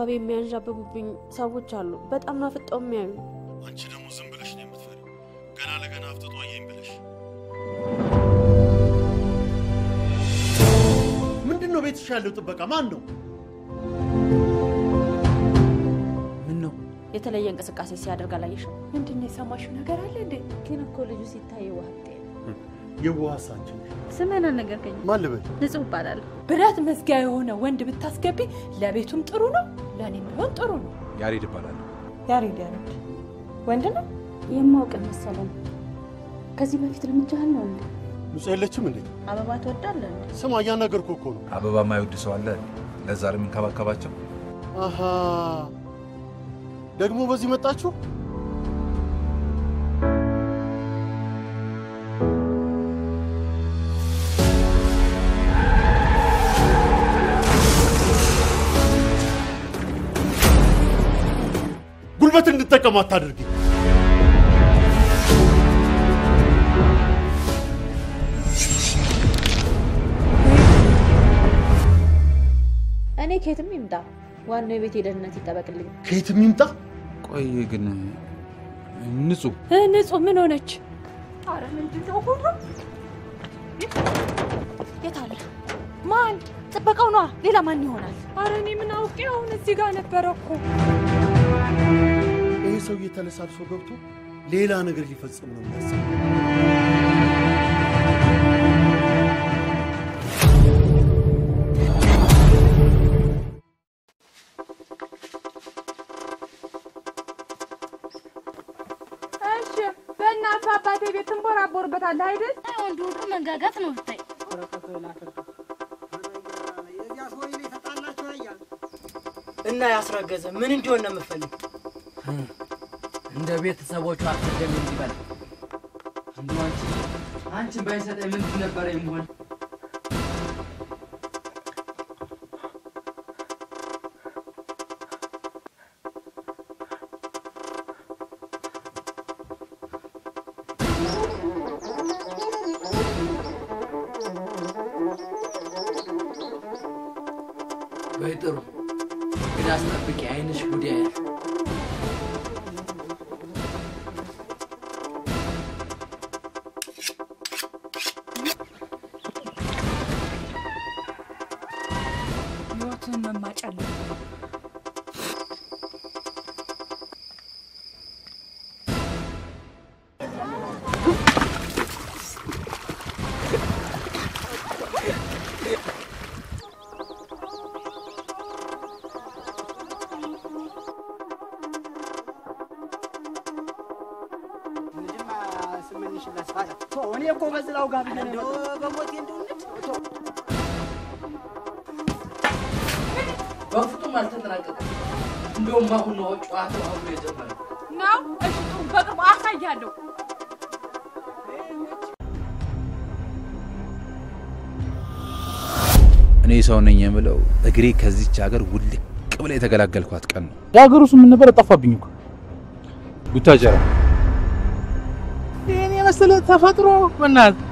የሚያንዣብቡብኝ ሰዎች አሉ። በጣም ናፍጠው የሚያዩ አንቺ ደግሞ ዝም ብለሽ ነው የምትፈሪው። ገና ለገና አፍጥጦ አየኝ ብለሽ ምንድን ነው ቤትሽ ያለው ጥበቃ ማን ነው? ምን ነው የተለየ እንቅስቃሴ ሲያደርግ አላየሽም? ምንድን ነው የሰማሽው ነገር አለ እንዴ? ግን እኮ ልጁ ሲታይ ዋህጤ የዋህ አንቺ ነሽ። ስምህን አልነገርከኝም። ማን ልበል? ንጹህ እባላለሁ። ብረት መዝጊያ የሆነ ወንድ ብታስገቢ ለቤቱም ጥሩ ነው፣ ለእኔም ቢሆን ጥሩ ነው። ያሬድ እባላለሁ። ያሬድ ያሬድ ወንድ ነው። የማውቅ መሰለን። ከዚህ በፊት ልምጃህል ነው እንዴ? ንጹህ የለችም እንዴ? አበባ ትወዳለህ እንዴ? ስማ እያናገርኩህ እኮ ነው። አበባ የማይወድ ሰው አለ? ለዛ ነው የሚንከባከባቸው። አሃ ደግሞ በዚህ መጣችሁ? ጉልበት እንድጠቀም አታድርጊ። እኔ ከየትም ይምጣ፣ ዋናው የቤት የደህንነት ይጠበቅልኝ። ከየትም ይምጣ ቆይ ግን ንጹህ እ ንጹህ ምን ሆነች? አረ ምንድን ነው ሁሉ? የት አለ? ማን? ጥበቃው ነዋ። ሌላ ማን ይሆናል? አረ እኔ ምን አውቄ? አሁን እዚህ ጋር ነበረ እኮ። ይህ ሰውዬ ተለሳልሶ ገብቶ ሌላ ነገር ሊፈጽም ነው የሚያስበው። እሺ በእናትህ አባቴ ቤት ትንቦራቦርበታለህ አይደል? ወንድ ሁሉ መንጋጋት ነው ብታይ። እና ያስረገዘ ምን እንዲሆን ነው የምፈልግ? እንደ ቤተሰቦቹ አትደም እንዲበል እንዲ አንቺ አንቺን ባይሰጠኝ ምንድን ነበረ የምሆን? ወይ ጥሩ እንግዲህ አስጠብቂ፣ አይንሽ ጉድ ያያል። ህይወትን መማጨል እኔ እኮ በዝላው ጋር እንደው በሞቴ እንደው በፍጹም አልተጠናቀቀም። እንደውም አሁን ነው ጨዋታው አሁን ነው የጀመረው። ነው። እሺ ጥሩ፣ በቅርቡ አሳያለሁ። እኔ ሰው ነኝ የምለው እግሬ ከዚች ሀገር ውልቅ ብላ የተገላገልኳት ቀን ነው። የሀገሩ ስም ምን ነበር? ጠፋብኝ እኮ ቡታጀራ ይህን የመሰለ ተፈጥሮ በእናትህ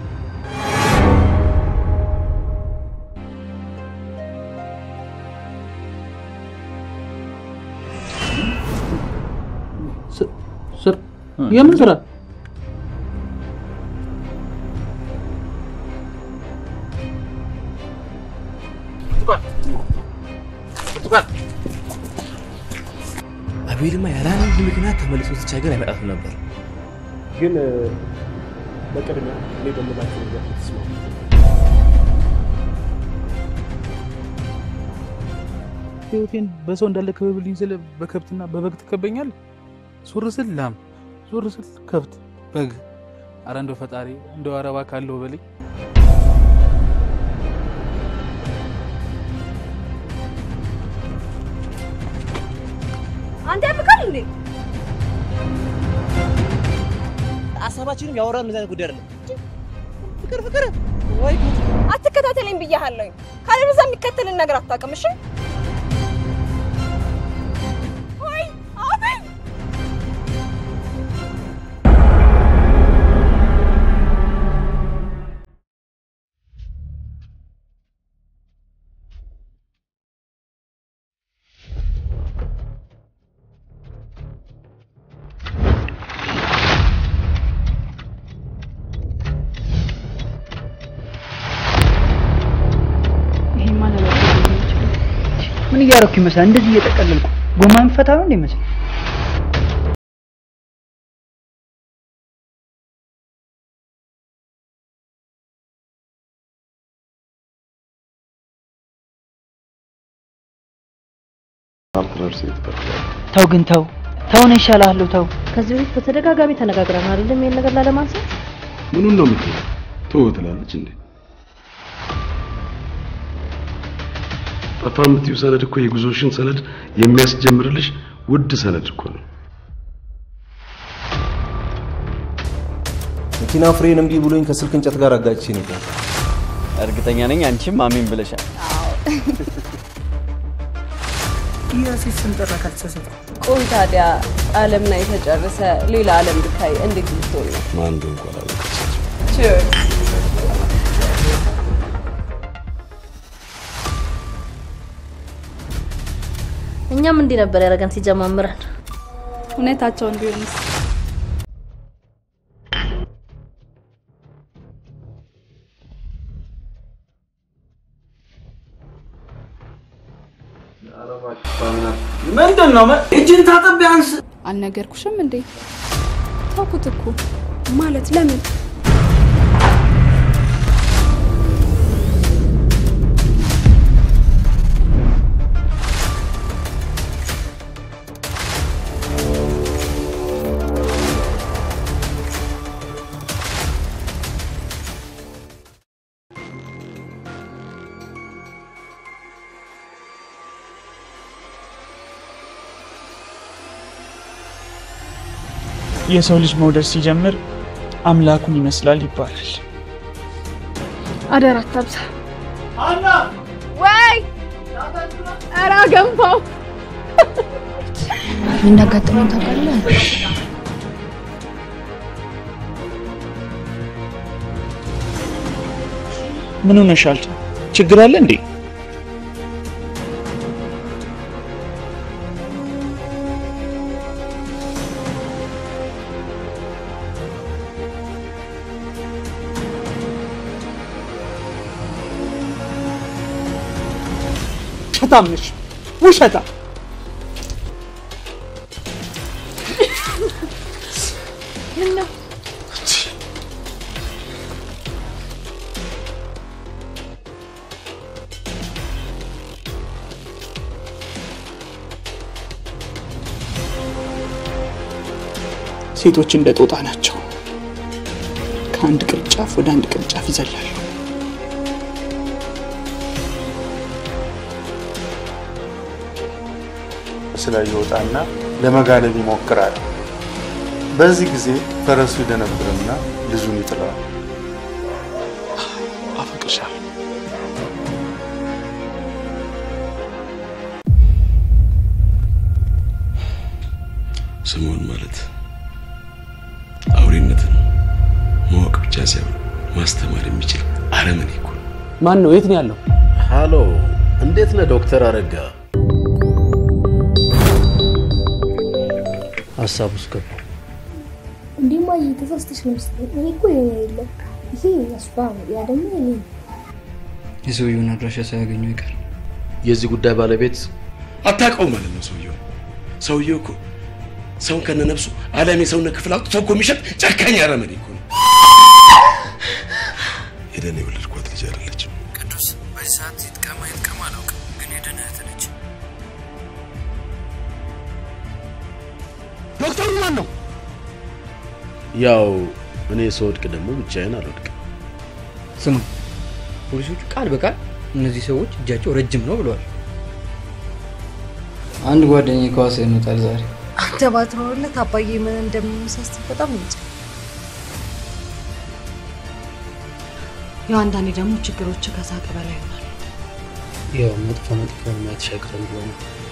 ስ- ስር የምን ስራ? አቤልማ ያለ አንድ ምክንያት ተመልሶ እዚች ሀገር አይመጣትም ነበር። ግን በቅድሚያ እኔ በምላቸው ነገር ተስማሙ። ህይወቴን በሰው እንዳለ ክበብልኝ ስለ በከብትና በበግ ትከበኛል። ዞር ስል ላም፣ ዞር ስል ከብት፣ በግ። አረ እንደው ፈጣሪ እንደው አረባ ካለው በልኝ። አንተ ያብቃል እንዴ? ሀሳባችንም ያወራን እንደዚህ አይነት ጉዳይ አይደለም። ፍቅር ፍቅር ወይ አትከታተለኝ ብያሃለሁኝ። ካለበዛ የሚከተልን ነገር አታውቅም። እሺ ወይ አቤል ምን እያደረኩ ይመስላል? እንደዚህ እየጠቀለልኩ ጎማ የምፈታ ነው እንደ ይመስል ተው ግን ተው ተው ነው ይሻልሃለሁ ተው ከዚህ በፊት በተደጋጋሚ ተነጋግረን አይደለም ይሄን ነገር ላለማንሳት ምኑን ነው የምትለው? ተወው ትላለች እንዴ? ጠፋ የምትይው ሰነድ እኮ የጉዞሽን ሰነድ የሚያስጀምርልሽ ውድ ሰነድ እኮ ነው። መኪና ፍሬን እምቢ ብሎኝ ከስልክ እንጨት ጋር አጋጭቼ ነበር። እርግጠኛ ነኝ አንቺም አሜን ብለሻል። የሴት ስም ጠራ ካልተሳሳትኩ። ቆይ ታዲያ ዓለም ላይ ተጨርሰ ሌላ ዓለም ብታይ እንዴት ልትሆን ነው? ማን እንደሆነ እንኳን አላውቅም። Cheers. እኛም እንዲህ ነበር ያደረገን ሲጀማምረን። እውነታቸውን ቢሆንስ ምንድን ነው? እጅን ታጠብ ቢያንስ። አልነገርኩሽም እንዴ? ተውኩት እኮ ማለት ለምን? የሰው ልጅ መውደድ ሲጀምር አምላኩን ይመስላል ይባላል። አደራ አታብዛ። ወይ ኧረ ገንፋው እንዳጋጠመኝ ታውቃለህ? ምን ሆነሻል? ችግር አለ እንዴ? ውሸታም ነሽ፣ ውሸታም። ምነው ሴቶች እንደ ጦጣ ናቸው። ከአንድ ቅርንጫፍ ወደ አንድ ቅርንጫፍ ይዘላሉ። ላይ ይወጣና ለመጋለብ ይሞክራል። በዚህ ጊዜ ፈረሱ ይደነብርና ልጁን ይጥለዋል። አፈቅርሻለሁ። ስምዖን ማለት አውሬነትን ማወቅ ብቻ ሳይሆን ማስተማር የሚችል አረመኔ እኮ ነው። ማን ነው? የት ነው ያለው? ሃሎ፣ እንዴት ነህ ዶክተር አረጋ? ሀሳብ ውስጥ ገባ። እንዲህማ ተሳስተሽ ነው መሰለኝ። እኔ እኮ የኔ የለም ይሄ የእሷ ነው፣ ያ ደግሞ የኔ ነው። የሰውየውን አድራሻ ሳያገኙ ይቀር። የዚህ ጉዳይ ባለቤት አታውቀው ማለት ነው። ሰውየው ሰውየው እኮ ሰውን ከነነፍሱ ዓለም የሰውነት ክፍል አውጥቶ እኮ የሚሸጥ ጨካኝ አረመኔ እኮ ነው። ሄደን የወለድኳት ልጅ አይደለችም። ቅዱስ በዚህ ሰዓት ይጥቀማ ይጥቀማ አላውቅም፣ ግን የደህንነት ነች። ዶክተሩ ማን ነው? ያው እኔ ስወድቅ ደግሞ ብቻዬን አልወድቅም። ስማ፣ ፖሊሶቹ ቃል በቃል እነዚህ ሰዎች እጃቸው ረጅም ነው ብለዋል። አንድ ጓደኛዬ ከዋሳ ይመጣል ዛሬ። አንተ ባትኖርለት አባዬ ምን እንደሚመሳስል በጣም እንጃ። ያው አንዳንዴ ደግሞ ችግሮች ከሳቅ በላይ ይሆናል። ያው መጥፎ መጥፎ ማየት ሸግረን ብሎ ነው።